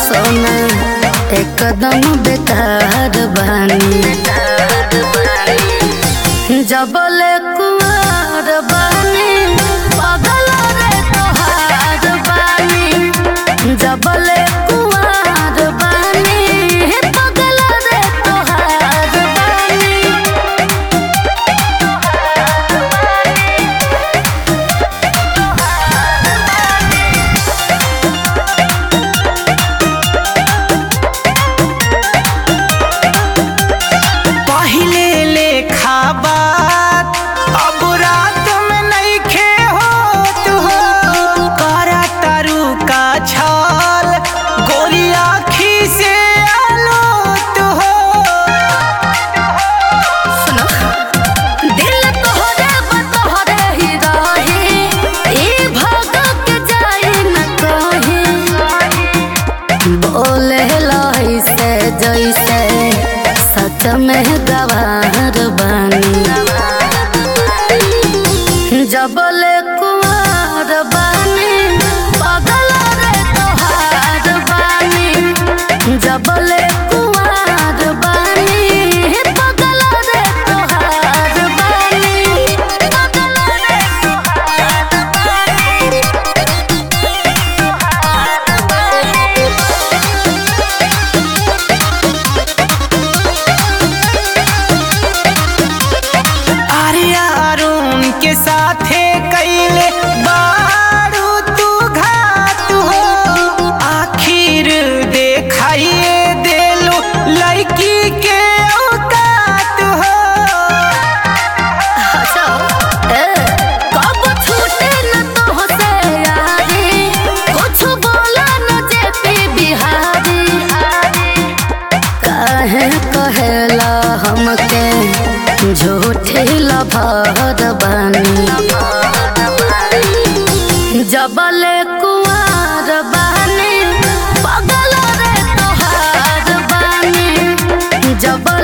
सोना एकदम बेकार बानी जबले कुआर बानी पगल रे तोहार बानी जबले कुआर बानी पगल रे तोहार बानी पहिले लेखा बात अब रात में नइखे होत हो करा तारू का छाल गोरी आँखी से आलोत हो सुनो दिल तोहरे बतोहरे ही रही ई भाग के जाई न कहीं बोले लही से जैसे सच में गवार बानी जबले कुआर बानी पगल रे तोहार बानी जबले कुआर बानी पगल रे तोहार बानी पगल रे तोहार आर्या अरुण के साथे कैले बारू तू घात हो आखिर देखाइए देलो लड़की के औकात हो कब छूटे न तोहसे यारी कुछ बोला न जेपी बिहारी काहे कहेला हमके झूठी लभर बानी जबले कुआर बानी पगल रे तोहार बानी जब